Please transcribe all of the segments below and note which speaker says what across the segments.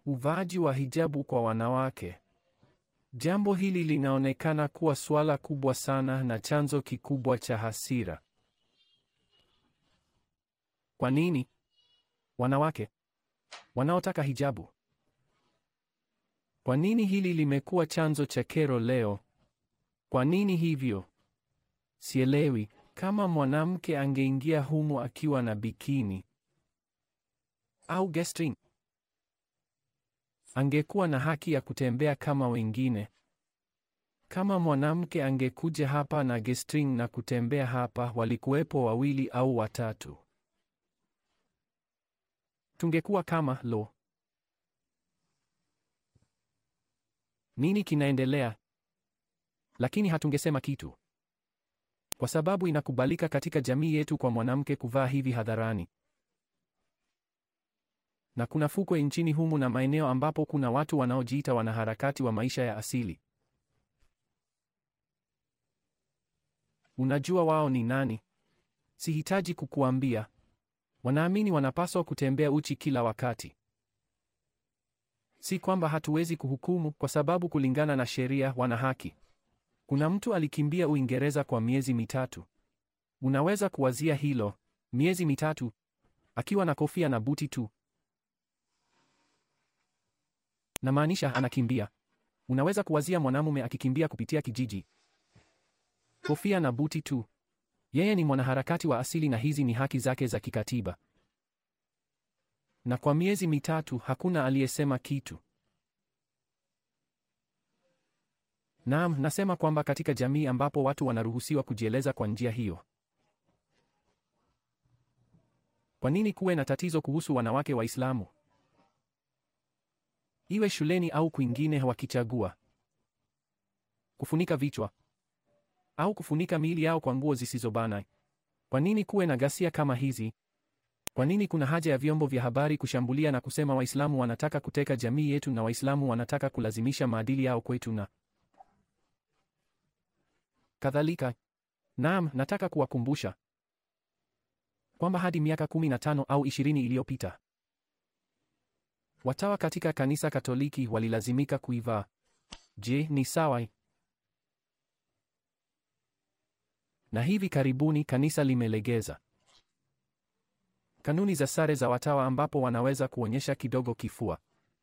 Speaker 1: Uvaaji wa hijabu kwa wanawake. Jambo hili linaonekana kuwa suala kubwa sana na chanzo kikubwa cha hasira. Kwa nini? Wanawake wanaotaka hijabu. Kwa nini hili limekuwa chanzo cha kero leo? Kwa nini hivyo? Sielewi. Kama mwanamke angeingia humu akiwa na bikini au G-string, angekuwa na haki ya kutembea kama wengine. Kama mwanamke angekuja hapa na G-string na kutembea hapa, walikuwepo wawili au watatu, tungekuwa kama lo, nini kinaendelea? Lakini hatungesema kitu kwa sababu inakubalika katika jamii yetu kwa mwanamke kuvaa hivi hadharani. Na kuna fukwe nchini humu na maeneo ambapo kuna watu wanaojiita wanaharakati wa maisha ya asili. Unajua wao ni nani? Sihitaji kukuambia. Wanaamini wanapaswa kutembea uchi kila wakati. Si kwamba hatuwezi kuhukumu, kwa sababu kulingana na sheria wana haki. Kuna mtu alikimbia Uingereza kwa miezi mitatu. Unaweza kuwazia hilo, miezi mitatu akiwa na kofia na buti tu. Namaanisha anakimbia. Unaweza kuwazia mwanamume akikimbia kupitia kijiji, kofia na buti tu. Yeye ni mwanaharakati wa asili na hizi ni haki zake za kikatiba. Na kwa miezi mitatu hakuna aliyesema kitu. Naam, nasema kwamba katika jamii ambapo watu wanaruhusiwa kujieleza kwa njia hiyo, kwa nini kuwe na tatizo kuhusu wanawake Waislamu? Iwe shuleni au kwingine, wakichagua kufunika vichwa au kufunika miili yao kwa nguo zisizobana. Kwa nini kuwe na ghasia kama hizi? Kwa nini kuna haja ya vyombo vya habari kushambulia na kusema Waislamu wanataka kuteka jamii yetu na Waislamu wanataka kulazimisha maadili yao kwetu na kadhalika. Naam, nataka kuwakumbusha kwamba hadi miaka 15 au 20 iliyopita watawa katika kanisa Katoliki walilazimika kuivaa. Je, ni sawa? Na hivi karibuni kanisa limelegeza kanuni za sare za watawa ambapo wanaweza kuonyesha kidogo kifua.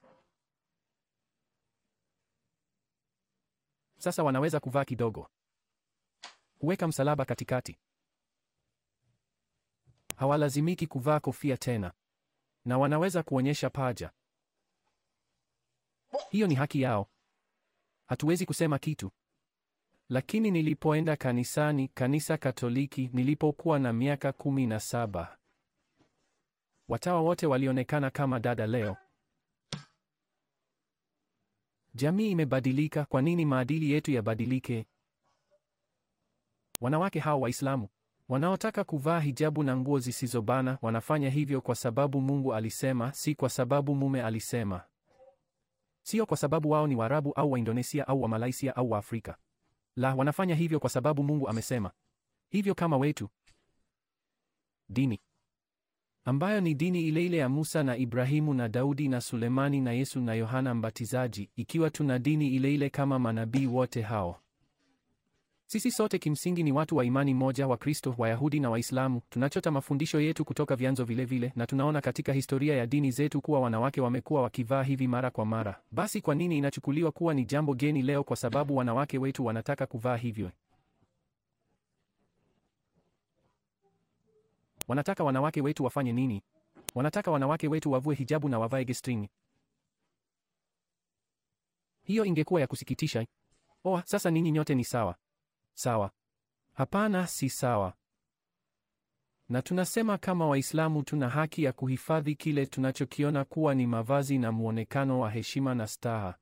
Speaker 1: Sasa wanaweza kuvaa kidogo, kuweka msalaba katikati. Hawalazimiki kuvaa kofia tena, na wanaweza kuonyesha paja. Hiyo ni haki yao, hatuwezi kusema kitu. Lakini nilipoenda kanisani, kanisa Katoliki, nilipokuwa na miaka kumi na saba, watawa wote walionekana kama dada leo. Jamii imebadilika. Kwa nini maadili yetu yabadilike? Wanawake hao Waislamu wanaotaka kuvaa hijabu na nguo zisizobana wanafanya hivyo kwa sababu Mungu alisema, si kwa sababu mume alisema. Sio kwa sababu wao ni Waarabu au Waindonesia au Wamalaysia au Waafrika. La, wanafanya hivyo kwa sababu Mungu amesema hivyo. Kama wetu dini ambayo ni dini ile ile ya Musa na Ibrahimu na Daudi na Sulemani na Yesu na Yohana Mbatizaji, ikiwa tuna dini ile ile kama manabii wote hao. Sisi sote kimsingi ni watu wa imani moja, wa Kristo, Wayahudi na Waislamu. Tunachota mafundisho yetu kutoka vyanzo vile vile, na tunaona katika historia ya dini zetu kuwa wanawake wamekuwa wakivaa hivi mara kwa mara. Basi kwa nini inachukuliwa kuwa ni jambo geni leo kwa sababu wanawake wetu wanataka kuvaa hivyo? Wanataka wanawake wetu wafanye nini? Wanataka wanawake wetu wavue hijabu na wavae G-string. Hiyo ingekuwa ya kusikitisha. Oh, sasa ninyi nyote ni sawa. Sawa. Hapana, si sawa. Na tunasema kama Waislamu tuna haki ya kuhifadhi kile tunachokiona kuwa ni mavazi na muonekano wa heshima na staha.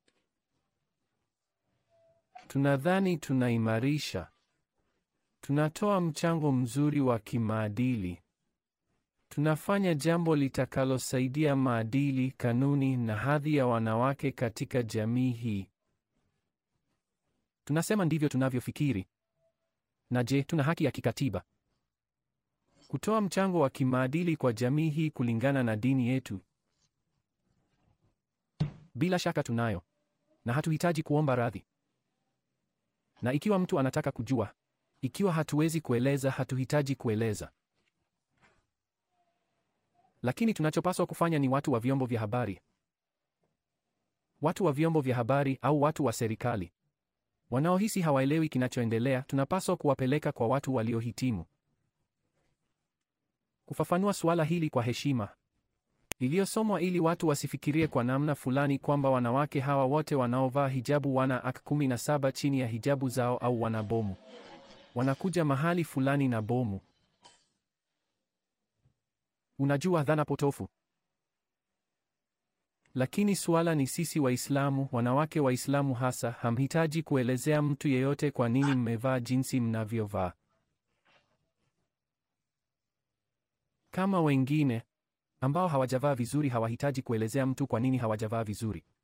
Speaker 1: Tunadhani tunaimarisha. Tunatoa mchango mzuri wa kimaadili. Tunafanya jambo litakalosaidia maadili, kanuni na hadhi ya wanawake katika jamii hii. Tunasema ndivyo tunavyofikiri. Na je, tuna haki ya kikatiba kutoa mchango wa kimaadili kwa jamii hii kulingana na dini yetu? Bila shaka tunayo, na hatuhitaji kuomba radhi. Na ikiwa mtu anataka kujua, ikiwa hatuwezi kueleza, hatuhitaji kueleza. Lakini tunachopaswa kufanya ni watu wa vyombo vya habari, watu wa vyombo vya habari au watu wa serikali wanaohisi hawaelewi kinachoendelea, tunapaswa kuwapeleka kwa watu waliohitimu kufafanua suala hili kwa heshima iliyosomwa ili watu wasifikirie kwa namna fulani kwamba wanawake hawa wote wanaovaa hijabu wana ak 17 chini ya hijabu zao au wana bomu. Wanakuja mahali fulani na bomu. Unajua, dhana potofu. Lakini suala ni sisi Waislamu, wanawake Waislamu hasa, hamhitaji kuelezea mtu yeyote kwa nini mmevaa jinsi mnavyovaa. Kama wengine ambao hawajavaa vizuri hawahitaji kuelezea mtu kwa nini hawajavaa vizuri.